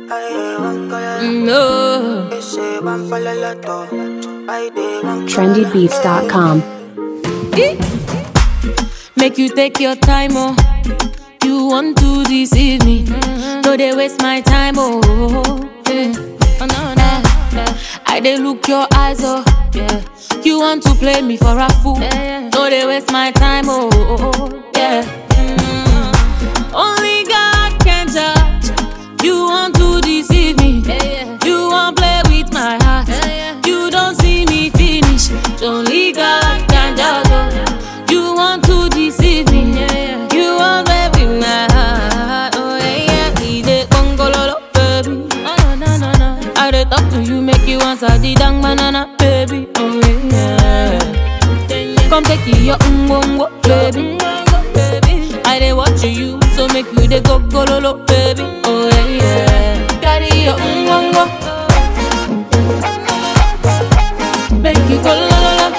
No. trendybeats.com. Make you take your time, oh. You want to deceive me. No, they waste my time, oh. Yeah. Oh, no, no. I they look your eyes, oh. Yeah. You want to play me for a fool. No, they waste my time, oh. Yeah. Mm. Only God can judge. You want to deceive me. You want play with my heart. You don't see me finish. Only God can judge. oh. You want to deceive me. You want play with my heart. Oh yeah, yeah. He dey gongololo, baby. Oh, no, no, no, no. I dey talk to you, make you answer the dang banana, baby. Oh yeah. Come take your ungongo, baby. I dey watch you, so make you dey go gololo, baby. Oh yeah, yeah. Carry your ungongo, make you go la la la.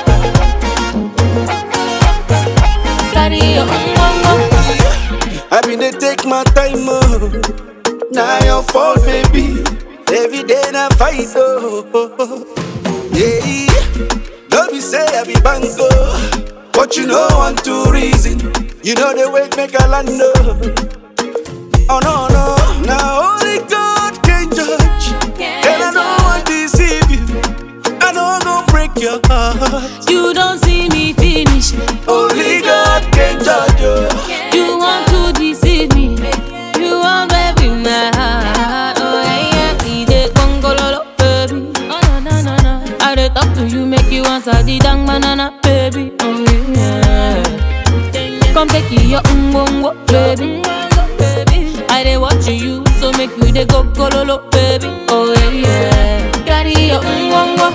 Carry your ungongo. I been dey take my time, oh. Now your fault, baby. Every day na fight, oh. Yeah, don't be say I be bango, but you know one two reason. You know the way make a land, oh. Oh no no, now only God can judge, and I don't want to deceive you. I know go break your heart. You don't see me finish. Only God can judge you. You want to deceive me. You want baby my heart. Oh yeah, yeah. We dey gongololo, baby. Oh no no no no. I dey talk to you, make you answer the dang banana, baby. Oh yeah. Come take your umbongo, baby. I dey watch you, so make you dey go gololo, baby. Oh yeah yeah. Carry your umbongo.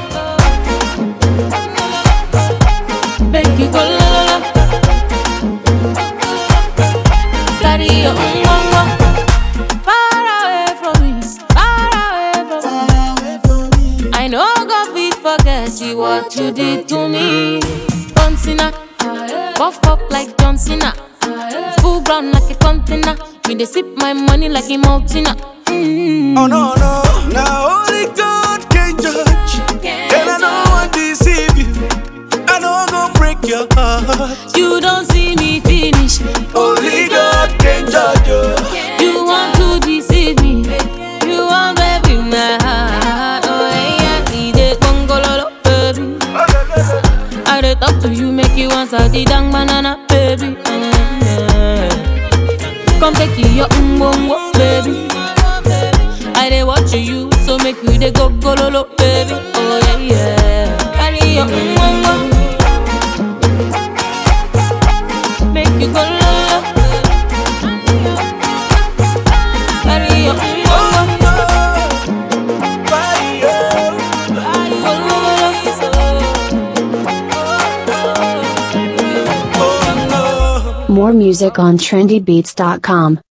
Make you go la la la. Carry your umbongo. Far away from me, far away from me. I know God fit forget you what you did to me. John Cena, buff up like John Cena, full ground like a container. Me dey sip my money like a mountain. Mm. Oh no no, now only God can judge, and I don't want to deceive you. I know go break your heart. You don't see me finish. Only God can judge you. You want to deceive me. You want baby my heart. Oh yeah, we dey gongololo, baby. I dey talk to you, make you answer the dang banana, baby. Yeah. Come take your umbongo, baby. I dey watch you, so make you dey go gololo, baby. Oh yeah, yeah. Carry your umbongo, make you go lolo. Carry your umbongo, carry your lolo. More music on trendybeats.com.